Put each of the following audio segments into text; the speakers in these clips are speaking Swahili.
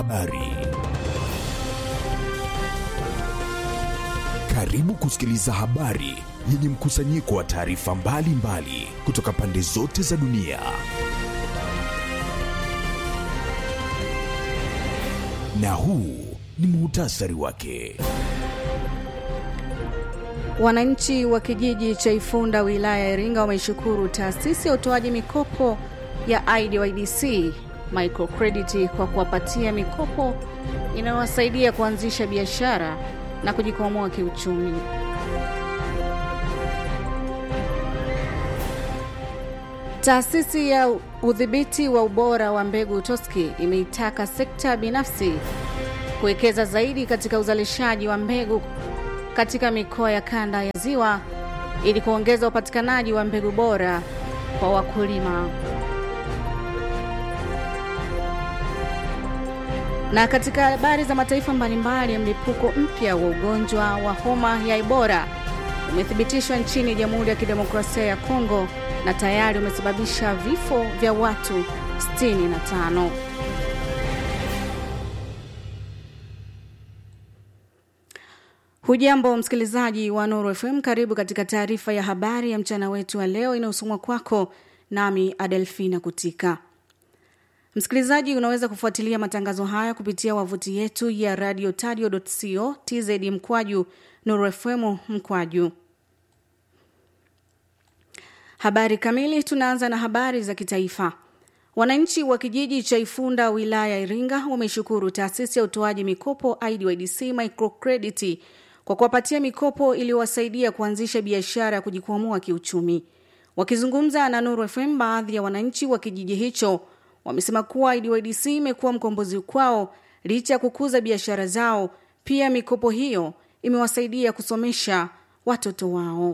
Habari. Karibu kusikiliza habari yenye mkusanyiko wa taarifa mbalimbali kutoka pande zote za dunia. Na huu ni muhtasari wake. Wananchi wa kijiji cha Ifunda wilaya ya Iringa wameishukuru taasisi ya utoaji mikopo ya IDYDC microcredit kwa kuwapatia mikopo inayowasaidia kuanzisha biashara na kujikwamua kiuchumi. Taasisi ya udhibiti wa ubora wa mbegu TOSCI imeitaka sekta binafsi kuwekeza zaidi katika uzalishaji wa mbegu katika mikoa ya kanda ya Ziwa ili kuongeza upatikanaji wa mbegu bora kwa wakulima. Na katika habari za mataifa mbalimbali, mlipuko mpya wa ugonjwa wa homa ya Ebola umethibitishwa nchini Jamhuri ya Kidemokrasia ya Kongo na tayari umesababisha vifo vya watu 65. Hujambo msikilizaji wa Nuru FM, karibu katika taarifa ya habari ya mchana wetu wa leo inayosomwa kwako nami Adelfina Kutika. Msikilizaji, unaweza kufuatilia matangazo haya kupitia wavuti yetu ya radio tadio.co tz mkwaju Nuru FM mkwaju. Habari kamili, tunaanza na habari za kitaifa. Wananchi wa kijiji cha Ifunda wilaya ya Iringa wameshukuru taasisi ya utoaji mikopo IDYDC microcredit kwa kuwapatia mikopo iliyowasaidia kuanzisha biashara ya kujikwamua kiuchumi. Wakizungumza na Nuru FM, baadhi ya wananchi wa kijiji hicho wamesema kuwa IDYDC imekuwa mkombozi kwao licha ya kukuza biashara zao. Pia mikopo hiyo imewasaidia kusomesha watoto wao.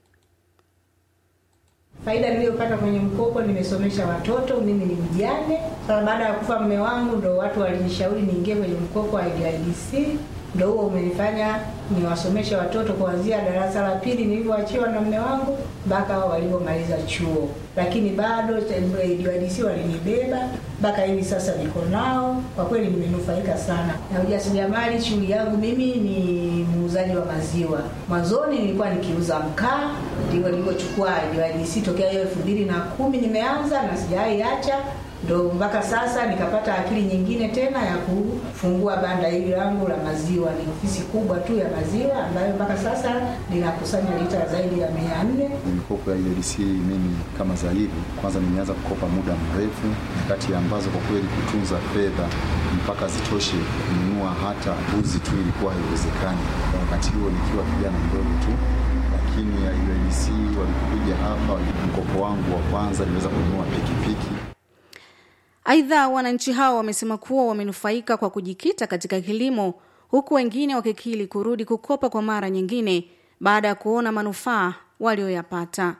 Faida niliyopata kwenye mkopo, nimesomesha watoto. Mimi ni mjane. Sasa baada ya kufa mume wangu, ndo watu walinishauri niingie kwenye mkopo wa IDYDC, ndo huo umenifanya niwasomeshe watoto kuanzia darasa la pili nilivyoachiwa na mume wangu mpaka walivyomaliza chuo, lakini bado IDYDC walinibeba mpaka hivi sasa niko nao. Kwa kweli nimenufaika sana na ujasiriamali. Shughuli yangu mimi ni muuzaji wa maziwa. Mwanzoni nilikuwa nikiuza mkaa, ndivyo nilivyochukua IDYDC tokea hiyo elfu mbili na kumi nimeanza na sijawahi acha ndo mpaka sasa nikapata akili nyingine tena ya kufungua banda hili langu la maziwa. Ni ofisi kubwa tu ya maziwa ambayo mpaka sasa linakusanya lita zaidi ya mia nne. Mikopo ya IDYDC mimi kama zaidi, kwanza nimeanza kukopa muda mrefu, kati ambazo kwa kweli kutunza fedha mpaka zitoshe kununua hata mbuzi tu ilikuwa haiwezekani, kwa wakati huo nikiwa kijana mdogo tu lakini IDYDC walikuja hapa, mkopo wangu wa kwanza niliweza kununua pikipiki. Aidha, wananchi hao wamesema kuwa wamenufaika kwa kujikita katika kilimo, huku wengine wakikili kurudi kukopa kwa mara nyingine baada ya kuona manufaa walioyapata.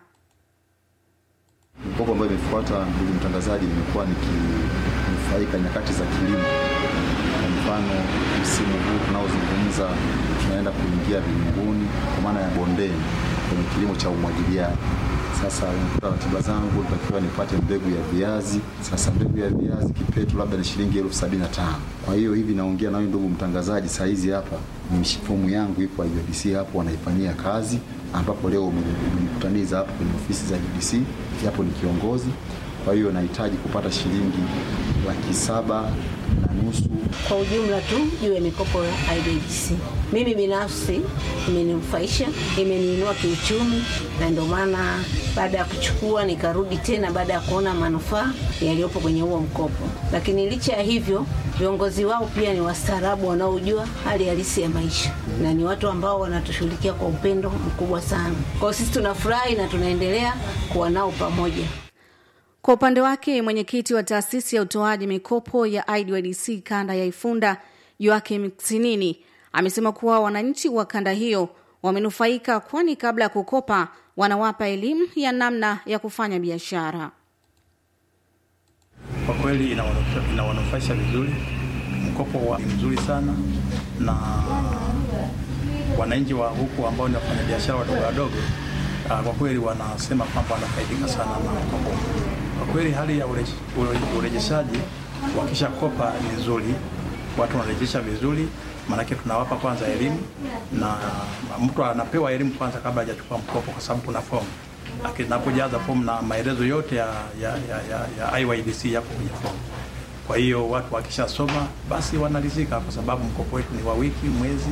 Mkopo ambayo imefuata, ndugu mtangazaji, nimekuwa nikinufaika nyakati za kilimo. Kwa mfano, msimu huu tunaozungumza, tunaenda kuingia vilinguni, kwa maana ya bondeni, kwenye kilimo cha umwagiliaji. Sasa unakuta ratiba zangu takiwa nipate mbegu ya viazi. Sasa mbegu ya viazi kipetu labda ni shilingi elfu sabini na tano. Kwa hiyo hivi naongea nawe ndugu mtangazaji, saa hizi hapa ni fomu yangu ipo IDYDC hapo wanaifanyia kazi, ambapo leo umenikutaniza hapo kwenye ofisi za IDYDC, japo ni kiongozi. Kwa hiyo nahitaji kupata shilingi laki saba na nusu kwa ujumla tu juu ya mikopo ya IDYDC. Mimi binafsi imeninufaisha, imeniinua kiuchumi, na ndio maana baada ya kuchukua nikarudi tena baada ya kuona manufaa yaliyopo kwenye huo mkopo. Lakini licha ya hivyo, viongozi wao pia ni wastaarabu wanaojua hali halisi ya maisha na ni watu ambao wanatushughulikia kwa upendo mkubwa sana. Kwa hiyo sisi tunafurahi na tunaendelea kuwa nao pamoja. Kwa upande wake mwenyekiti wa taasisi ya utoaji mikopo ya IDYDC kanda ya Ifunda Joakim Sinini amesema kuwa wananchi wa kanda hiyo wamenufaika, kwani kabla ya kukopa wanawapa elimu ya namna ya kufanya biashara. Kwa kweli inawanufaisha vizuri, mkopo wa mzuri sana, na wananchi wa huku ambao ni wafanya biashara wadogo wadogo kwa kweli wanasema kwamba wanafaidika sana na mkopo. Kwa kweli hali ya urejeshaji wakisha kopa ni nzuri, watu wanarejesha vizuri, maanake tunawapa kwanza elimu na mtu anapewa elimu kwanza kabla hajachukua mkopo, kwa sababu kuna fomu akinapojaza fomu na maelezo yote ya, ya, ya, ya, ya IYDC yako kwenye fomu. Kwa hiyo watu wakishasoma basi wanalizika, kwa sababu mkopo wetu ni wa wiki, mwezi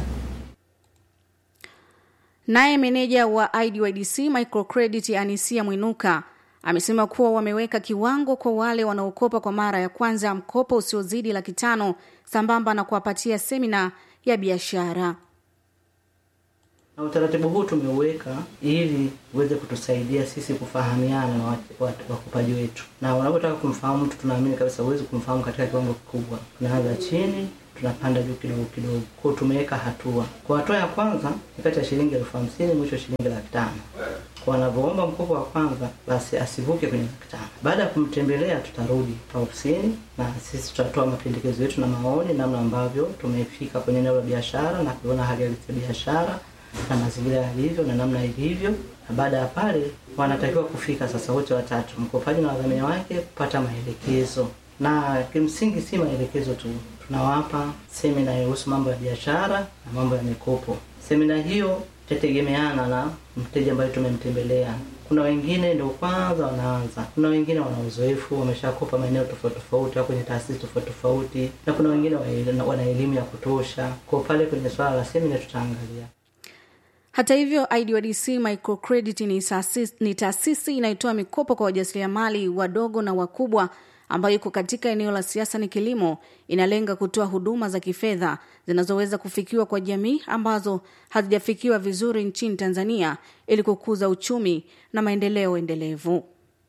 Naye meneja wa IDYDC Microcredit Anisia Mwinuka amesema kuwa wameweka kiwango kwa wale wanaokopa kwa mara ya kwanza mkopo usiozidi laki tano sambamba na kuwapatia semina ya biashara. Na utaratibu huu tumeuweka ili uweze kutusaidia sisi kufahamiana na wat- wat- wakopaji wetu, na unapotaka kumfahamu mtu, tunaamini kabisa huwezi kumfahamu katika kiwango kikubwa. Tunaanza chini, tunapanda juu kidogo kidogo. Kwa hiyo tumeweka hatua. Kwa hatua ya kwanza ni kati ya shilingi elfu hamsini mwisho shilingi laki tano kwa anavyoomba mkopo wa kwanza basi asivuke kwenye laki tano. Baada ya kumtembelea, tutarudi ofisini na sisi tutatoa mapendekezo yetu na maoni, namna ambavyo tumefika kwenye eneo la biashara na kuona hali halisi ya biashara na mazingira yalivyo na namna ilivyo, na baada ya pale wanatakiwa kufika sasa wote watatu, mkopaji na wadhamini wake, kupata maelekezo. Na kimsingi si maelekezo tu, tunawapa semina inayohusu mambo ya biashara na mambo ya mikopo. Semina hiyo itategemeana na mteja ambaye tumemtembelea. Kuna wengine ndio kwanza wanaanza, kuna wengine wana uzoefu, wameshakopa maeneo tofauti tofauti au kwenye taasisi tofauti tofauti, na kuna wengine wa- wana elimu ya kutosha. Kwa pale kwenye swala la semina tutaangalia Hata hivyo, IDYDC Microcredit ni taasisi, ni taasisi inayotoa mikopo kwa wajasiriamali wadogo na wakubwa ambayo iko katika eneo la siasa ni kilimo. Inalenga kutoa huduma za kifedha zinazoweza kufikiwa kwa jamii ambazo hazijafikiwa vizuri nchini Tanzania ili kukuza uchumi na maendeleo endelevu.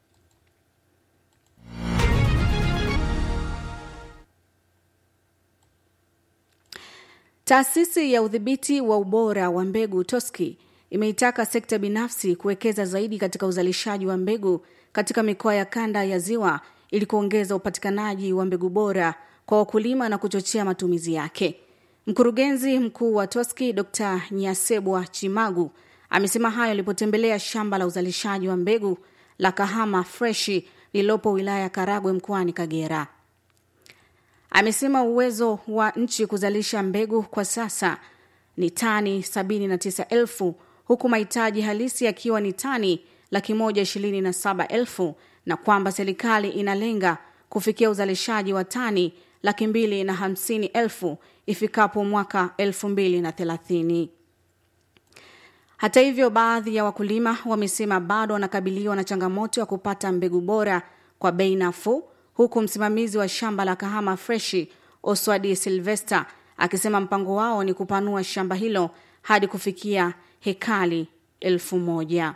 Taasisi ya udhibiti wa ubora wa mbegu TOSCI imeitaka sekta binafsi kuwekeza zaidi katika uzalishaji wa mbegu katika mikoa ya kanda ya Ziwa ili kuongeza upatikanaji wa mbegu bora kwa wakulima na kuchochea matumizi yake. Mkurugenzi mkuu wa TOSCI Dr. Nyasebwa Chimagu amesema hayo alipotembelea shamba la uzalishaji wa mbegu la Kahama Freshi lililopo wilaya ya Karagwe mkoani Kagera. Amesema uwezo wa nchi kuzalisha mbegu kwa sasa ni tani 79,000 huku mahitaji halisi yakiwa ni tani laki moja ishirini na saba elfu na kwamba serikali inalenga kufikia uzalishaji wa tani laki mbili na hamsini elfu ifikapo mwaka elfu mbili na thelathini. Hata hivyo, baadhi ya wakulima wamesema bado wanakabiliwa na changamoto ya kupata mbegu bora kwa bei nafuu, huku msimamizi wa shamba la Kahama Freshi Oswadi Silvester akisema mpango wao ni kupanua shamba hilo hadi kufikia hekali elfu moja.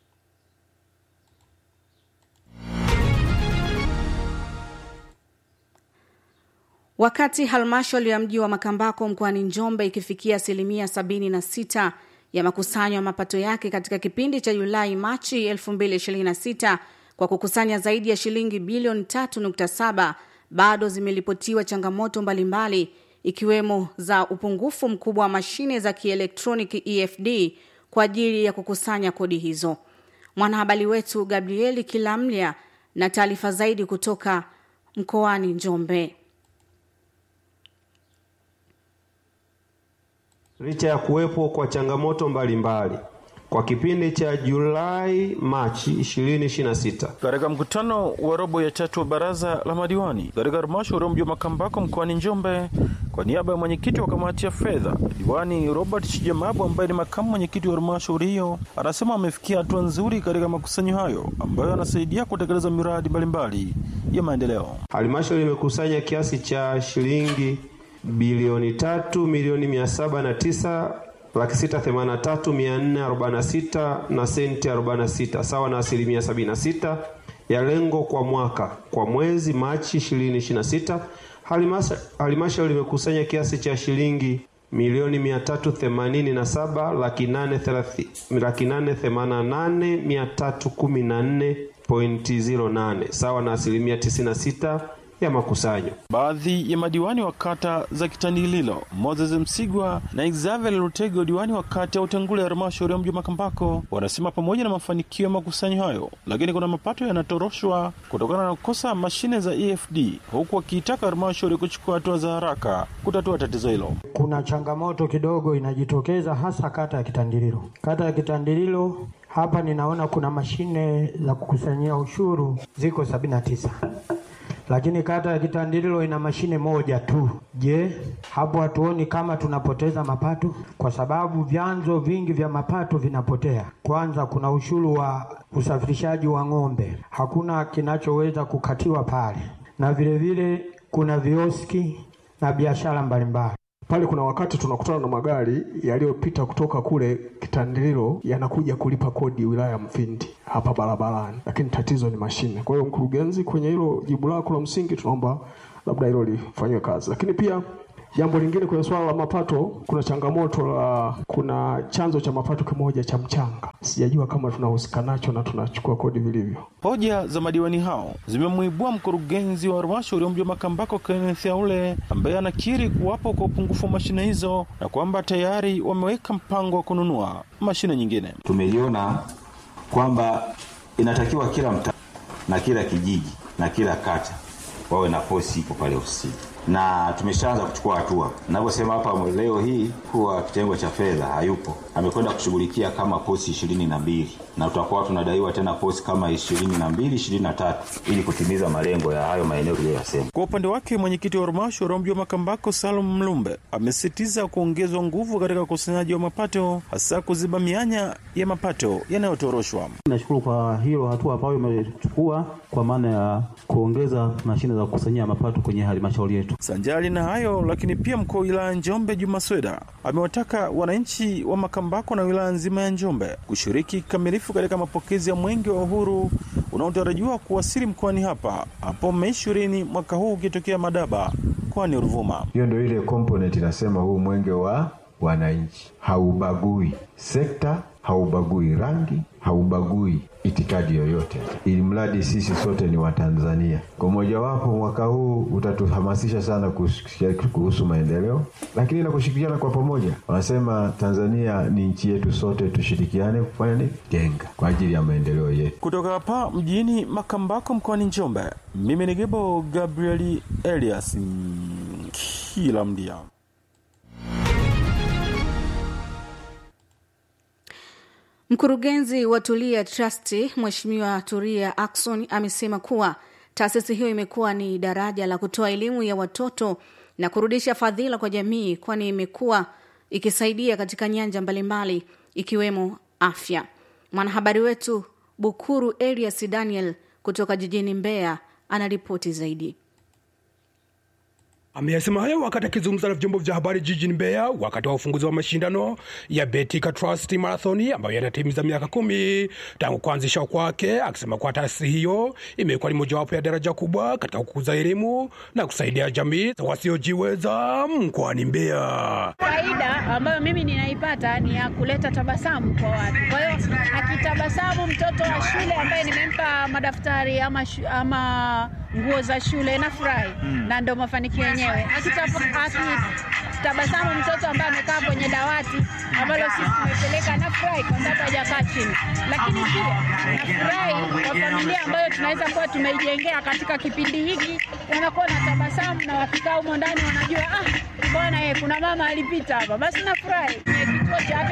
Wakati halmashauri ya mji wa Makambako mkoani Njombe ikifikia asilimia 76 ya makusanyo ya mapato yake katika kipindi cha Julai Machi 2026 kwa kukusanya zaidi ya shilingi bilioni 3.7, bado zimeripotiwa changamoto mbalimbali ikiwemo za upungufu mkubwa wa mashine za kielektroniki EFD kwa ajili ya kukusanya kodi hizo. Mwanahabari wetu Gabrieli Kilamlya na taarifa zaidi kutoka mkoani Njombe. Licha ya kuwepo kwa changamoto mbalimbali mbali, kwa kipindi cha Julai Machi 2026 katika mkutano wa robo ya tatu wa baraza la madiwani katika halmashauri ya mji wa Makambako mkoani Njombe, kwa niaba ya mwenyekiti wa kamati ya fedha diwani Robert Chijamabu ambaye ni makamu mwenyekiti wa halmashauri hiyo, anasema amefikia hatua nzuri katika makusanyo hayo ambayo yanasaidia kutekeleza miradi mbalimbali ya maendeleo. halmashauri imekusanya kiasi cha shilingi bilioni tatu milioni mia saba na tisa laki sita themanini na tatu mia nne arobaini na sita na senti arobaini na sita sawa na asilimia sabini na sita ya lengo kwa mwaka. Kwa mwezi Machi 2026 halmashauri imekusanya kiasi cha shilingi milioni mia tatu themanini na saba laki nane thelathi laki nane themanini na nane mia tatu kumi na nne pointi ziro nane sawa na asilimia tisini na sita ya makusanyo. Baadhi ya madiwani wa kata za Kitandililo, Moses Msigwa na Xavier Lutego, diwani wa kata ya Utengule ya halmashauri ya mji wa Makambako, wanasema pamoja na mafanikio ya makusanyo hayo, lakini kuna mapato yanatoroshwa kutokana na kukosa mashine za EFD, huku wakiitaka halmashauri kuchukua hatua za haraka kutatua tatizo hilo. Kuna changamoto kidogo inajitokeza hasa kata ya Kitandililo. Kata ya Kitandililo hapa ninaona kuna mashine za kukusanyia ushuru ziko sabini na tisa lakini kata ya Kitandililo ina mashine moja tu. Je, hapo hatuoni kama tunapoteza mapato? Kwa sababu vyanzo vingi vya mapato vinapotea. Kwanza kuna ushuru wa usafirishaji wa ng'ombe, hakuna kinachoweza kukatiwa pale, na vile vile kuna vioski na biashara mbalimbali pale kuna wakati tunakutana na magari yaliyopita kutoka kule Kitandililo yanakuja kulipa kodi wilaya ya Mfindi hapa barabarani, lakini tatizo ni mashine. Kwa hiyo mkurugenzi, kwenye hilo jibu lako la msingi, tunaomba labda hilo lifanyiwe kazi, lakini pia jambo lingine kwenye swala la mapato, kuna changamoto la kuna chanzo cha mapato kimoja cha mchanga, sijajua kama tunahusika nacho na tunachukua kodi vilivyo. Hoja za madiwani hao zimemwibua mkurugenzi wa halmashauri ya mji wa Makambako Kenneth Aule ambaye anakiri kuwapo kwa upungufu wa mashine hizo na kwamba tayari wameweka mpango wa kununua mashine nyingine. Tumeliona kwamba inatakiwa kila mtaa na kila kijiji na kila kata wawe na posi ipo pale ofisini na tumeshaanza kuchukua hatua. Navyosema hapa leo hii, kuwa kitengo cha fedha hayupo, amekwenda kushughulikia kama posi ishirini na mbili na tutakuwa tunadaiwa tena posi kama ishirini na mbili ishirini na tatu ili kutimiza malengo ya hayo maeneo tuliyoyasema. Kwa upande wake, mwenyekiti wa halmashauri ya mji wa Makambako Salum Mlumbe amesisitiza kuongezwa nguvu katika ukusanyaji wa mapato, hasa kuziba mianya ya mapato yanayotoroshwa. Nashukuru kwa hilo hatua ambayo imechukua kwa maana ya kuongeza mashine za kukusanyia mapato kwenye halmashauri yetu. Sanjali na hayo lakini pia mkuu wa wilaya Njombe Juma Sweda amewataka wananchi wa Makambako na wilaya nzima ya Njombe kushiriki kikamilifu katika mapokezi ya mwenge wa uhuru unaotarajiwa kuwasili mkoani hapa hapo Mei ishirini mwaka huu ukitokea Madaba mkoani Ruvuma. Hiyo ndio ile component inasema huu mwenge wa wananchi haubagui sekta, haubagui rangi, haubagui itikadi yoyote, ili mradi sisi sote ni Watanzania. Kwa mojawapo, mwaka huu utatuhamasisha sana kuhusu maendeleo, lakini na kushirikiana kwa pamoja. Wanasema Tanzania ni nchi yetu, sote tushirikiane kufanya nini? Jenga kwa ajili ya maendeleo yetu. Kutoka hapa mjini Makambako mkoani Njombe, mimi ni Gebo Gabrieli Elias kila mdia Mkurugenzi wa Tulia Trust Mheshimiwa Turia Ackson amesema kuwa taasisi hiyo imekuwa ni daraja la kutoa elimu ya watoto na kurudisha fadhila kwa jamii, kwani imekuwa ikisaidia katika nyanja mbalimbali ikiwemo afya. Mwanahabari wetu Bukuru Elias Daniel kutoka jijini Mbeya anaripoti zaidi. Ameyasema hayo wakati akizungumza na vyombo vya habari jijini Mbeya wakati wa ufunguzi wa mashindano ya Betika Trust Marathon ambayo yanatimiza miaka kumi tangu kuanzishwa kwake, akisema kuwa taasisi hiyo imekuwa ni mojawapo ya daraja kubwa katika kukuza elimu na kusaidia jamii wasiojiweza mkoani Mbeya. Faida ambayo mimi ninaipata ni ya kuleta tabasamu kwa watu. Kwa hiyo akitabasamu mtoto wa shule ambaye nimempa madaftari ama, shu, ama nguo za shule nafurahi, mm. na ndo mafanikio yenyewe akitabasamu mtoto ambaye amekaa kwenye dawati ambalo sisi tumepeleka, nafurahi kwa sababu hajakaa chini, lakini pia nafurahi kwa familia ambayo tunaweza kuwa tumeijengea katika kipindi hiki, wanakuwa na tabasamu na wakikaa humo ndani wanajua ah, bwana ye, kuna mama alipita hapa, basi nafurahi. Kituo cha afya